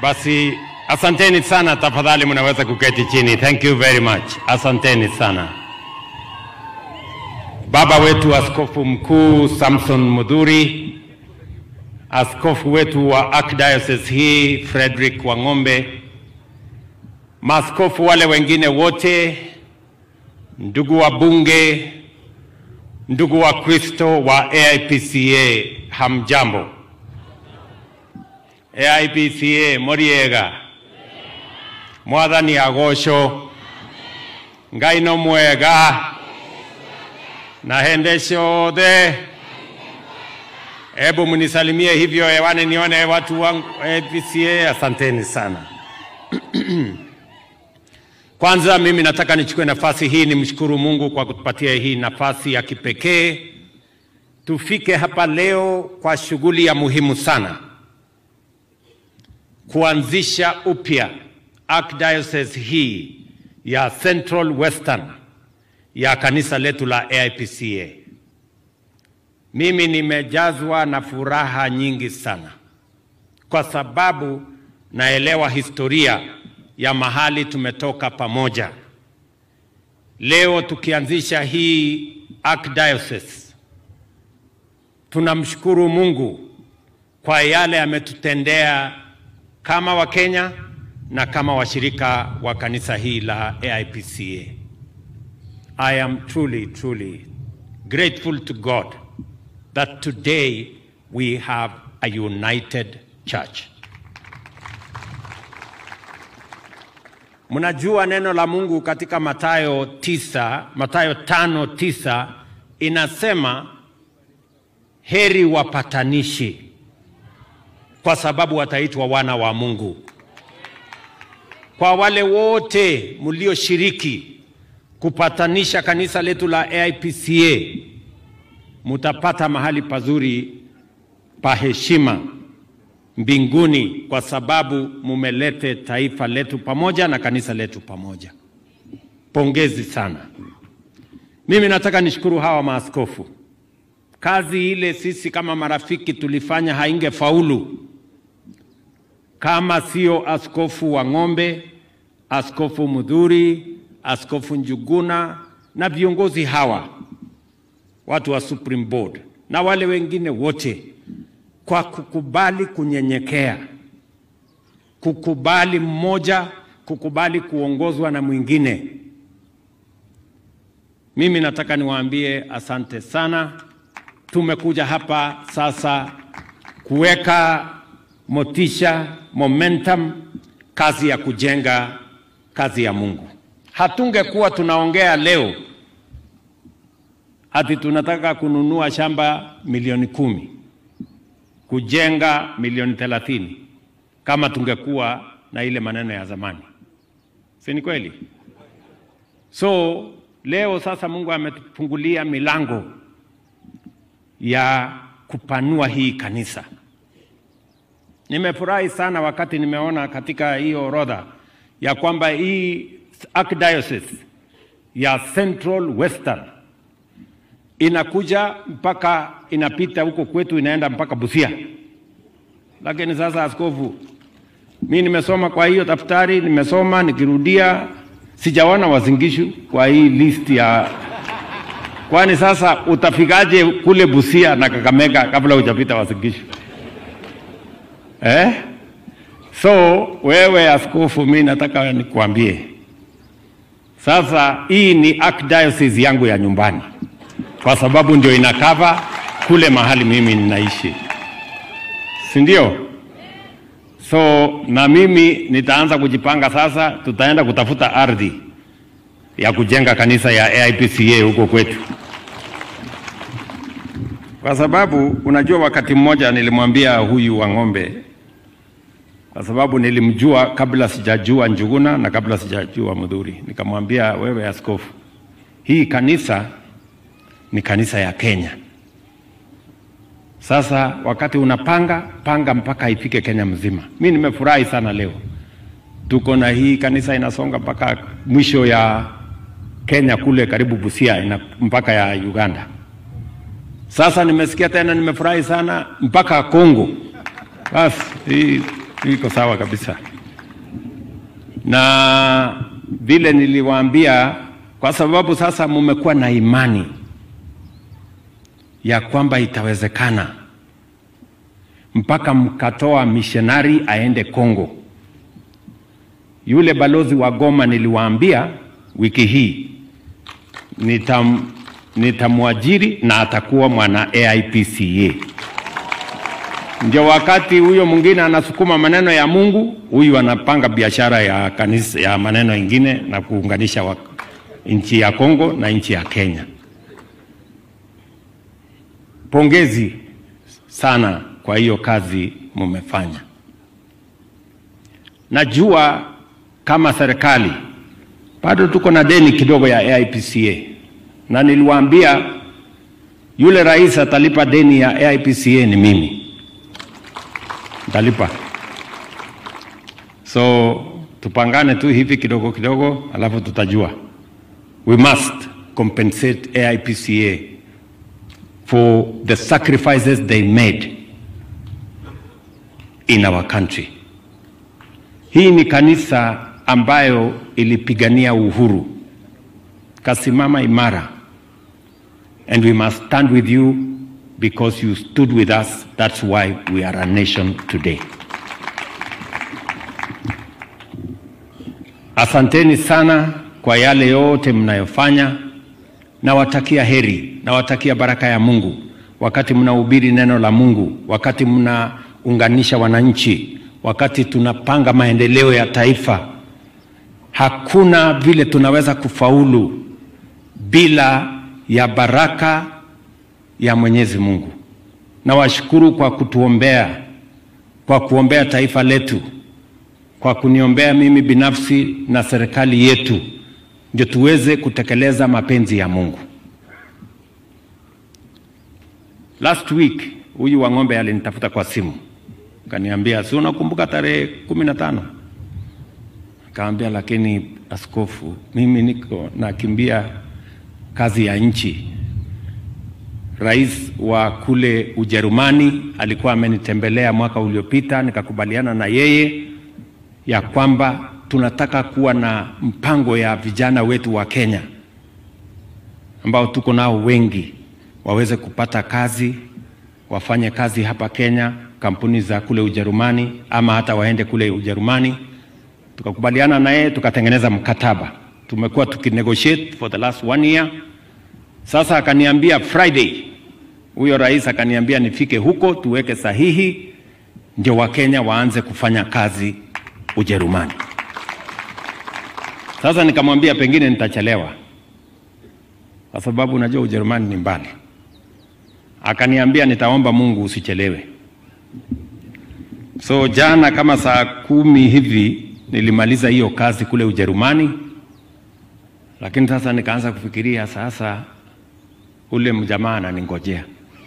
Basi asanteni sana, tafadhali mnaweza kuketi chini. Thank you very much, asanteni sana. Baba wetu Askofu Mkuu Samson Mudhuri, askofu wetu wa Archdiocese hii Frederick Wang'ombe, maaskofu wale wengine wote, ndugu wa bunge, ndugu wa Kristo wa AIPCA, hamjambo. AIPCA moriega mwathani agocwo ngai no mwega na hende ciothe hebu mnisalimie hivyo hewani nione watu wangu AIPCA asanteni sana kwanza mimi nataka nichukue nafasi hii nimshukuru Mungu kwa kutupatia hii nafasi ya kipekee tufike hapa leo kwa shughuli ya muhimu sana kuanzisha upya Archdiocese hii ya Central Western ya kanisa letu la AIPCA. Mimi nimejazwa na furaha nyingi sana kwa sababu naelewa historia ya mahali tumetoka pamoja. Leo tukianzisha hii Archdiocese, tunamshukuru Mungu kwa yale ametutendea kama Wakenya na kama washirika wa kanisa hii la AIPCA. I am truly, truly grateful to God that today we have a united church. Mnajua neno la Mungu katika Mathayo tisa, Mathayo tano tisa inasema heri wapatanishi kwa sababu wataitwa wana wa Mungu. Kwa wale wote mlioshiriki kupatanisha kanisa letu la AIPCA, mutapata mahali pazuri pa heshima mbinguni, kwa sababu mumelete taifa letu pamoja na kanisa letu pamoja. Pongezi sana. Mimi nataka nishukuru hawa maaskofu. Kazi ile sisi kama marafiki tulifanya haingefaulu kama sio askofu wa Ng'ombe, askofu Mudhuri, askofu Njuguna na viongozi hawa watu wa Supreme Board na wale wengine wote, kwa kukubali kunyenyekea, kukubali mmoja, kukubali kuongozwa na mwingine. Mimi nataka niwaambie asante sana. Tumekuja hapa sasa kuweka motisha, momentum, kazi ya kujenga kazi ya Mungu. Hatungekuwa tunaongea leo ati tunataka kununua shamba milioni kumi kujenga milioni thelathini kama tungekuwa na ile maneno ya zamani, si ni kweli? So leo sasa Mungu ametufungulia milango ya kupanua hii kanisa. Nimefurahi sana wakati nimeona katika hiyo orodha ya kwamba hii Archdiocese ya Central Western inakuja mpaka inapita huko kwetu inaenda mpaka Busia. Lakini sasa, askofu, mi nimesoma kwa hiyo daftari, nimesoma nikirudia, sijaona Wazingishu kwa hii list ya kwani sasa utafikaje kule Busia na Kakamega kabla hujapita Wazingishu eh? So wewe askofu, mi nataka nikuambie sasa, hii ni Archdiocese yangu ya nyumbani, kwa sababu ndio inakava kule mahali mimi ninaishi, si ndio? So na mimi nitaanza kujipanga sasa, tutaenda kutafuta ardhi ya kujenga kanisa ya AIPCA huko kwetu, kwa sababu unajua, wakati mmoja nilimwambia huyu wa ng'ombe, kwa sababu nilimjua kabla sijajua Njuguna na kabla sijajua Mudhuri, nikamwambia wewe askofu, hii kanisa ni kanisa ya Kenya. Sasa wakati unapanga panga mpaka ifike Kenya mzima. Mi nimefurahi sana leo tuko na hii kanisa inasonga mpaka mwisho ya Kenya kule karibu Busia ina mpaka ya Uganda. Sasa nimesikia tena, nimefurahi sana mpaka Kongo. Basi hii iko sawa kabisa. Na vile niliwaambia, kwa sababu sasa mumekuwa na imani ya kwamba itawezekana, mpaka mkatoa missionary aende Kongo. Yule balozi wa Goma niliwaambia wiki hii nitam, nitamwajiri na atakuwa mwana AIPCA. Ndio wakati huyo mwingine anasukuma maneno ya Mungu, huyu anapanga biashara ya kanisa ya maneno ingine na kuunganisha wa, nchi ya Kongo na nchi ya Kenya. Pongezi sana kwa hiyo kazi mumefanya. Najua kama serikali bado tuko na deni kidogo ya AIPCA, na niliwaambia yule rais atalipa deni ya AIPCA ni mimi, ntalipa. So tupangane tu hivi kidogo kidogo, alafu tutajua. We must compensate AIPCA for the sacrifices they made in our country. Hii ni kanisa ambayo ilipigania uhuru, kasimama imara, and we must stand with you because you stood with us. That's why we are a nation today. Asanteni sana kwa yale yote mnayofanya. Nawatakia heri, nawatakia baraka ya Mungu wakati mnahubiri neno la Mungu, wakati mnaunganisha wananchi, wakati tunapanga maendeleo ya taifa. Hakuna vile tunaweza kufaulu bila ya baraka ya Mwenyezi Mungu. Nawashukuru kwa kutuombea, kwa kuombea taifa letu, kwa kuniombea mimi binafsi na serikali yetu, ndio tuweze kutekeleza mapenzi ya Mungu. Last week huyu wa ng'ombe alinitafuta kwa simu, kaniambia, si unakumbuka tarehe kumi na tano? Kaambia, lakini askofu, mimi niko nakimbia kazi ya nchi. Rais wa kule Ujerumani alikuwa amenitembelea mwaka uliopita, nikakubaliana na yeye ya kwamba tunataka kuwa na mpango ya vijana wetu wa Kenya ambao tuko nao wengi waweze kupata kazi, wafanye kazi hapa Kenya, kampuni za kule Ujerumani, ama hata waende kule Ujerumani. Tukakubaliana na yeye, tukatengeneza mkataba. Tumekuwa tukinegotiate for the last one year. Sasa akaniambia Friday, huyo rais akaniambia nifike huko tuweke sahihi, ndio Wakenya waanze kufanya kazi Ujerumani. Sasa nikamwambia pengine nitachelewa kwa sababu unajua Ujerumani ni mbali. Akaniambia nitaomba Mungu usichelewe. So jana kama saa kumi hivi nilimaliza hiyo kazi kule Ujerumani, lakini sasa nikaanza kufikiria sasa, ule mjamaa ananingojea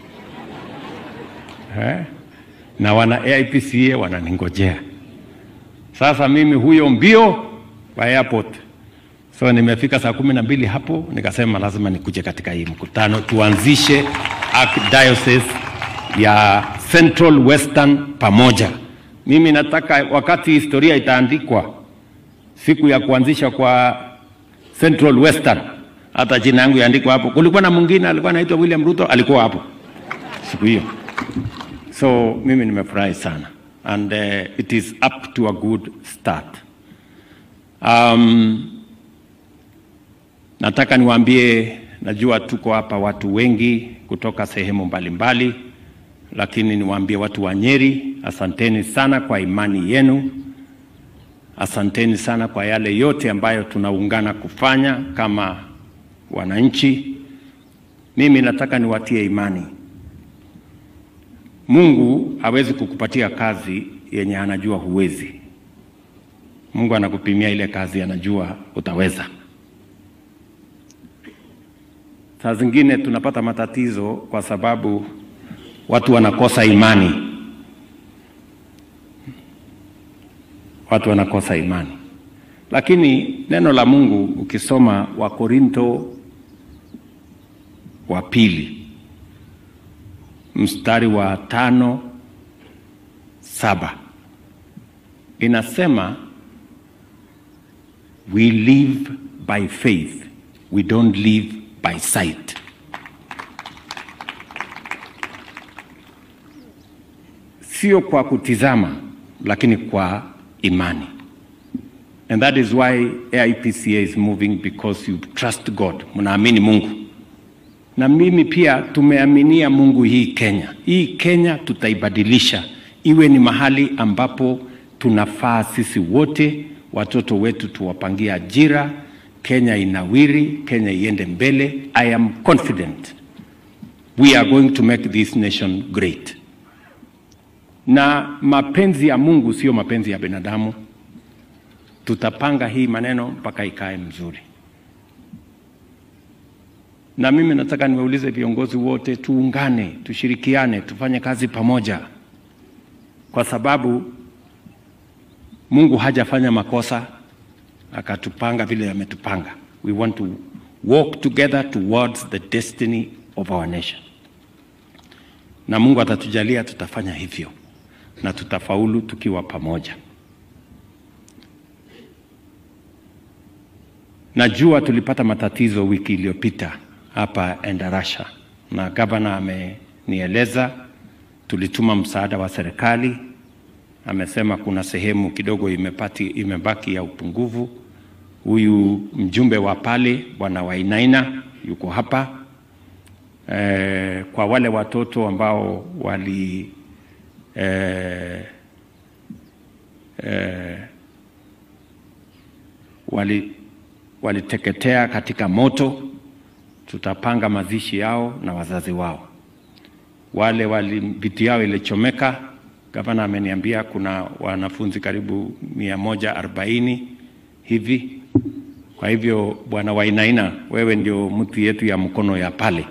eh? na wana AIPCA wananingojea sasa, mimi huyo mbio kwa airport So nimefika saa kumi na mbili hapo, nikasema lazima nikuje katika hii mkutano tuanzishe Archdiocese ya Central Western pamoja. Mimi nataka wakati historia itaandikwa siku ya kuanzisha kwa Central Western, hata jina yangu yaandikwa hapo. Kulikuwa na mwingine alikuwa anaitwa William Ruto, alikuwa hapo siku hiyo. So mimi nimefurahi sana and uh, it is up to a good start. Um, Nataka niwaambie, najua tuko hapa watu wengi kutoka sehemu mbalimbali mbali, lakini niwaambie watu wa Nyeri, asanteni sana kwa imani yenu, asanteni sana kwa yale yote ambayo tunaungana kufanya kama wananchi. Mimi nataka niwatie imani, Mungu hawezi kukupatia kazi yenye anajua huwezi. Mungu anakupimia ile kazi anajua utaweza. Saa zingine tunapata matatizo kwa sababu watu wanakosa imani, watu wanakosa imani. Lakini neno la Mungu ukisoma Wakorinto wa pili mstari wa tano saba inasema we live by faith, we don't live by sight. Sio kwa kutizama, lakini kwa imani. And that is why AIPCA is moving because you trust God, mnaamini Mungu. Na mimi pia tumeaminia Mungu hii Kenya. Hii Kenya tutaibadilisha iwe ni mahali ambapo tunafaa sisi wote, watoto wetu tuwapangie ajira, Kenya inawiri, Kenya iende mbele. I am confident we are going to make this nation great. Na mapenzi ya Mungu sio mapenzi ya binadamu. Tutapanga hii maneno mpaka ikae mzuri. Na mimi nataka niwaulize viongozi wote, tuungane, tushirikiane, tufanye kazi pamoja, kwa sababu Mungu hajafanya makosa akatupanga vile ametupanga. We want to walk together towards the destiny of our nation, na Mungu atatujalia tutafanya hivyo na tutafaulu tukiwa pamoja. Najua tulipata matatizo wiki iliyopita hapa Endarasha na gavana amenieleza, tulituma msaada wa serikali. Amesema kuna sehemu kidogo imepati, imebaki ya upungufu. Huyu mjumbe wa pale bwana Wainaina yuko hapa e, kwa wale watoto ambao wali e, e, wali waliteketea katika moto, tutapanga mazishi yao na wazazi wao. Wale wali viti yao ilichomeka, gavana ameniambia kuna wanafunzi karibu mia moja arobaini hivi. Kwa hivyo bwana Wainaina, wewe ndio mtu yetu ya mkono ya pale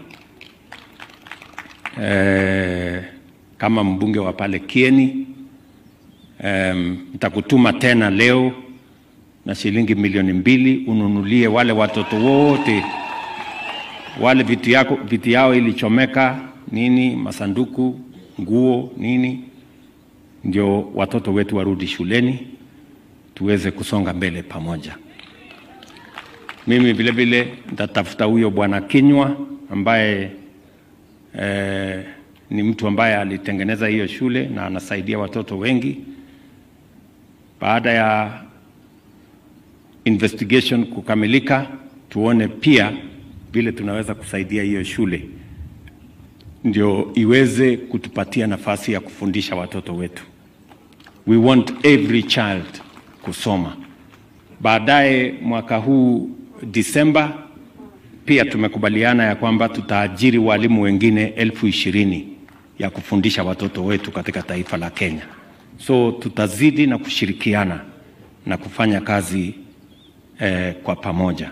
e, kama mbunge wa pale Kieni nitakutuma e, tena leo na shilingi milioni mbili ununulie wale watoto wote wale viti yako viti yao ilichomeka nini, masanduku, nguo, nini, ndio watoto wetu warudi shuleni tuweze kusonga mbele pamoja. Mimi vile vile nitatafuta huyo bwana Kinywa ambaye eh, ni mtu ambaye alitengeneza hiyo shule na anasaidia watoto wengi. Baada ya investigation kukamilika, tuone pia vile tunaweza kusaidia hiyo shule ndio iweze kutupatia nafasi ya kufundisha watoto wetu. We want every child kusoma. Baadaye mwaka huu Disemba, pia tumekubaliana ya kwamba tutaajiri walimu wengine elfu ishirini ya kufundisha watoto wetu katika taifa la Kenya. So tutazidi na kushirikiana na kufanya kazi eh, kwa pamoja.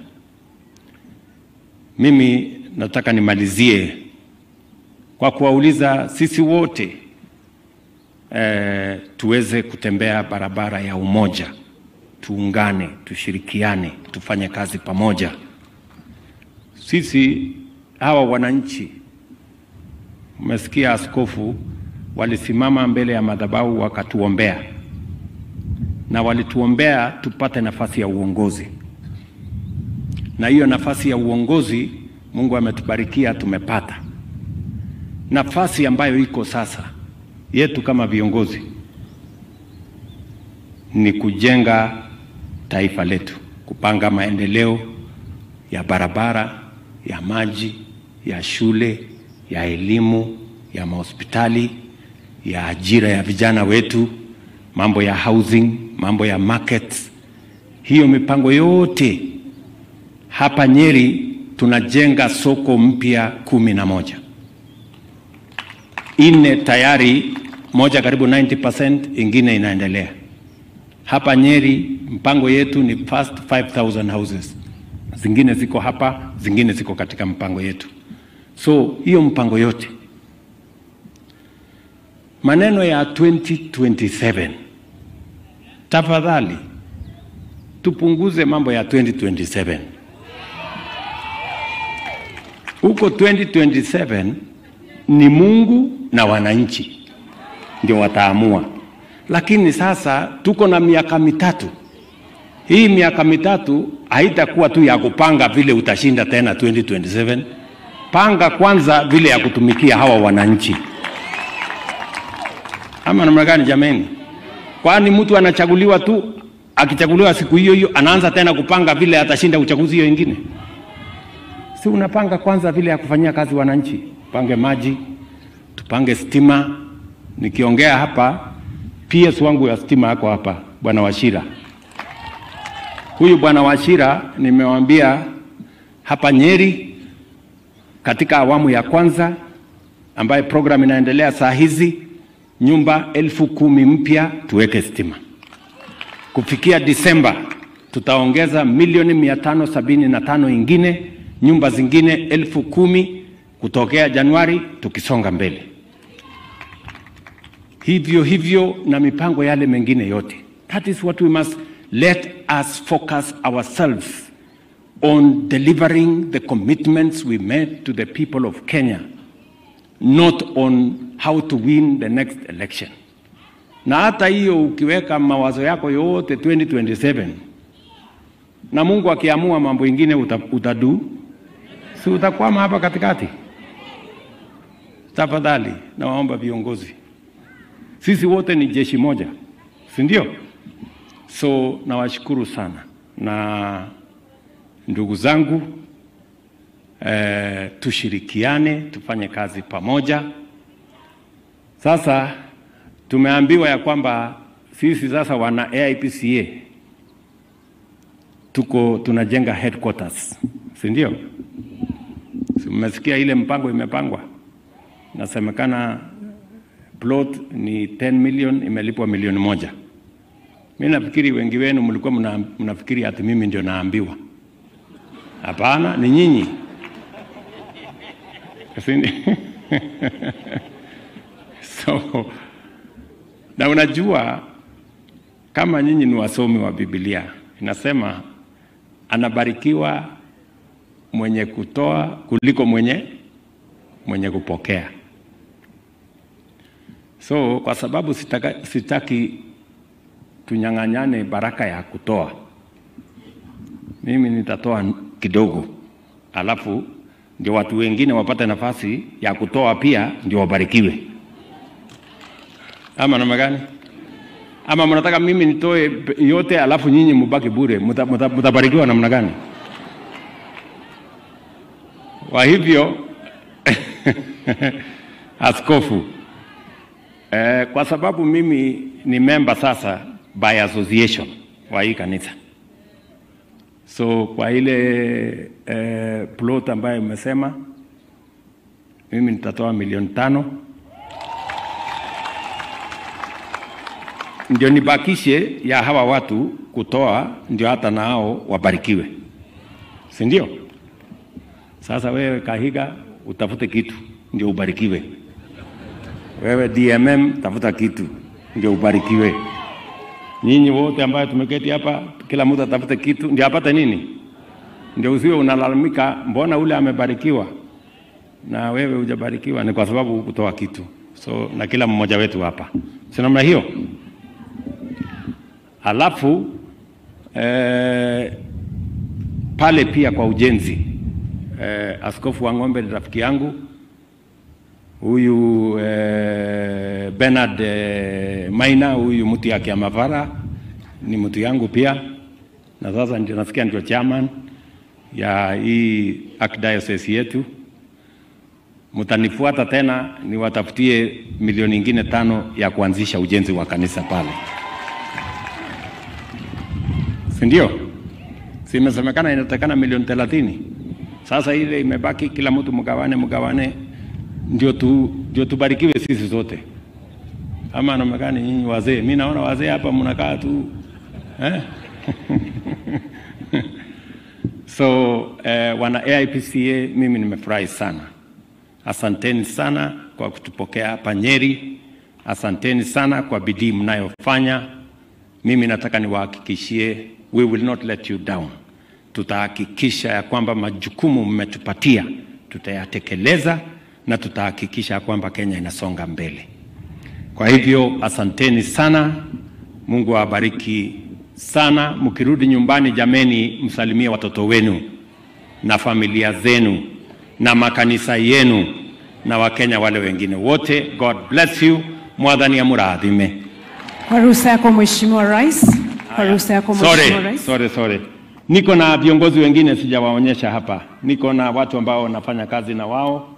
Mimi nataka nimalizie kwa kuwauliza sisi wote eh, tuweze kutembea barabara ya umoja, tuungane, tushirikiane, tufanye kazi pamoja. Sisi hawa wananchi, mmesikia askofu walisimama mbele ya madhabahu wakatuombea, na walituombea tupate nafasi ya uongozi, na hiyo nafasi ya uongozi Mungu ametubarikia tumepata nafasi ambayo iko sasa yetu kama viongozi ni kujenga taifa letu, kupanga maendeleo ya barabara, ya maji, ya shule, ya elimu, ya mahospitali, ya ajira ya vijana wetu, mambo ya housing, mambo ya markets. Hiyo mipango yote hapa Nyeri tunajenga soko mpya kumi na moja ine tayari, moja karibu 90%, ingine inaendelea hapa Nyeri. Mpango yetu ni first 5000 houses, zingine ziko hapa, zingine ziko katika mpango yetu. So hiyo mpango yote, maneno ya 2027 tafadhali tupunguze mambo ya 2027 huko 2027 ni Mungu na wananchi ndio wataamua, lakini sasa tuko na miaka mitatu. Hii miaka mitatu haitakuwa tu ya kupanga vile utashinda tena 2027. Panga kwanza vile ya kutumikia hawa wananchi, ama namna gani jameni? Kwani mtu anachaguliwa tu, akichaguliwa siku hiyo hiyo anaanza tena kupanga vile atashinda uchaguzi hiyo ingine? Si unapanga kwanza vile ya kufanyia kazi wananchi, pange maji, tupange stima. Nikiongea hapa, PS wangu ya stima yako hapa, bwana Washira. Huyu bwana Washira nimewambia hapa Nyeri, katika awamu ya kwanza ambaye program inaendelea saa hizi, nyumba elfu kumi mpya tuweke stima. Kufikia Disemba tutaongeza milioni mia tano sabini na tano ingine nyumba zingine elfu kumi kutokea Januari tukisonga mbele, hivyo hivyo na mipango yale mengine yote. That is what we must let us focus ourselves on delivering the commitments we made to the people of Kenya, not on how to win the next election. Na hata hiyo ukiweka mawazo yako yote 2027 na Mungu akiamua mambo ingine uta, utadu si utakwama hapa katikati. Tafadhali nawaomba viongozi, sisi wote ni jeshi moja, si ndio? So nawashukuru sana na ndugu zangu eh, tushirikiane tufanye kazi pamoja. Sasa tumeambiwa ya kwamba sisi sasa wana AIPCA tuko tunajenga headquarters, si ndio? Si mmesikia ile mpango imepangwa, nasemekana plot ni 10 million, imelipwa milioni moja. Mi nafikiri wengi wenu mlikuwa mna, mnafikiri ati mimi ndio naambiwa. Hapana, ni nyinyi. so na unajua kama nyinyi ni wasomi wa Biblia, inasema anabarikiwa mwenye kutoa kuliko mwenye mwenye kupokea. So kwa sababu sitaka, sitaki tunyang'anyane baraka ya kutoa, mimi nitatoa kidogo, alafu ndio watu wengine wapate nafasi ya kutoa pia, ndio wabarikiwe. Ama namna gani? Ama mnataka mimi nitoe yote alafu nyinyi mubaki bure? Mtabarikiwa namna gani? Kwa hivyo askofu eh, kwa sababu mimi ni memba sasa by association wa hii kanisa, so kwa ile eh, plot ambayo imesema mimi nitatoa milioni tano ndio nibakishe ya hawa watu kutoa, ndio hata nao wabarikiwe, si ndio? Sasa wewe Kahiga utafute kitu ndio ubarikiwe. Wewe DMM tafuta kitu ndio ubarikiwe. Nyinyi wote ambayo tumeketi hapa, kila mtu atafute kitu ndio apate nini, ndio usiwe unalalamika, mbona ule amebarikiwa na wewe hujabarikiwa. Ni kwa sababu kutoa kitu. So na kila mmoja wetu hapa, si namna hiyo? Alafu eh, pale pia kwa ujenzi eh, Askofu wa Ng'ombe ni rafiki yangu huyu eh, Bernard eh, Maina huyu mtu yake ya Mavara ni mtu yangu pia, na sasa ndio nasikia ndio chairman ya hii archdiocese yetu. Mtanifuata tena niwatafutie milioni ingine tano ya kuanzisha ujenzi wa kanisa pale, si ndio? Si imesemekana inatakana milioni thelathini. Sasa ile imebaki, kila mtu mgawane, mgawane ndio tu, ndio tubarikiwe sisi zote, ama namekani nyinyi wazee. Mi naona wazee hapa mnakaa tu eh? so eh, wana AIPCA, mimi nimefurahi sana. Asanteni sana kwa kutupokea hapa Nyeri. Asanteni sana kwa bidii mnayofanya. Mimi nataka niwahakikishie, we will not let you down. Tutahakikisha ya kwamba majukumu mmetupatia tutayatekeleza na tutahakikisha kwamba Kenya inasonga mbele. Kwa hivyo asanteni sana, Mungu awabariki sana. Mkirudi nyumbani, jameni, msalimie watoto wenu na familia zenu na makanisa yenu na Wakenya wale wengine wote. God bless you. Mwathani amurathime. Kwa ruhusa yako Mheshimiwa Rais, kwa ruhusa yako Mheshimiwa Sorry, Rais. sorry, sorry. Niko na viongozi wengine sijawaonyesha hapa. Niko na watu ambao wanafanya kazi na wao.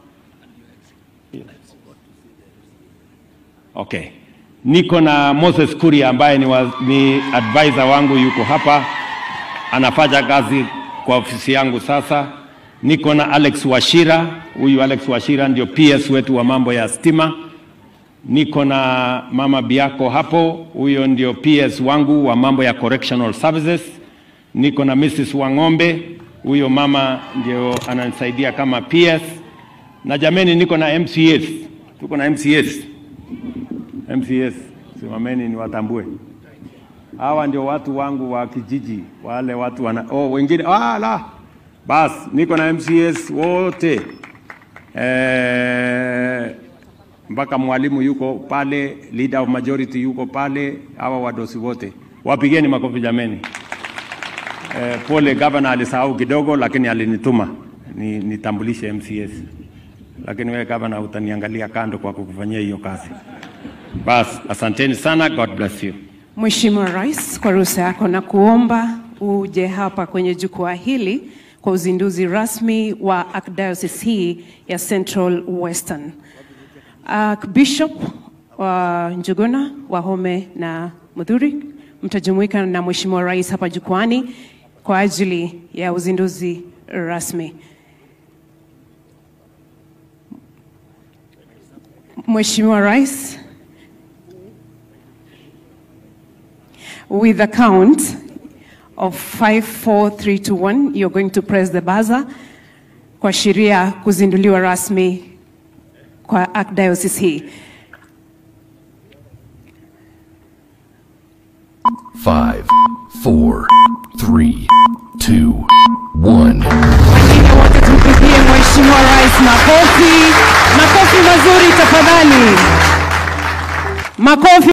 Okay. Niko na Moses Kuria ambaye ni, wa, ni advisor wangu yuko hapa. Anafanya kazi kwa ofisi yangu sasa. Niko na Alex Washira. Huyu Alex Washira ndio PS wetu wa mambo ya stima. Niko na mama Biako hapo, huyo ndio PS wangu wa mambo ya correctional services. Niko na Mrs. Wang'ombe, huyo mama ndio ananisaidia kama PS. Na jameni, niko na MCS, tuko na MCS. MCS, simameni niwatambue. Hawa ndio watu wangu wa kijiji, wale watu wana oh, wengine ah, la bas, niko na MCS wote eh, mpaka mwalimu yuko pale, leader of majority yuko pale, hawa wadosi wote wapigeni makofi jameni. Eh, pole gavana alisahau kidogo, lakini alinituma ni, nitambulishe MCS, lakini wewe gavana utaniangalia kando kwa kukufanyia hiyo kazi. Bas, asanteni sana, God bless you. Mheshimiwa Rais, kwa ruhusa yako na kuomba uje hapa kwenye jukwaa hili kwa uzinduzi rasmi wa Archdiocese hii ya Central Western. Archbishop wa Njuguna, Wahome na Mudhuri mtajumuika na Mheshimiwa Rais hapa jukwani kwa ajili ya uzinduzi rasmi. Mheshimiwa Rais, with a count of 5, 4, 3 to 1, you're going to press the buzzer kuashiria kuzinduliwa rasmi kwa Archdiocese hii. Five, four, three, two, one. Wengine wote tumpigie Mheshimiwa Rais makofi, makofi mazuri tafadhali, makofi.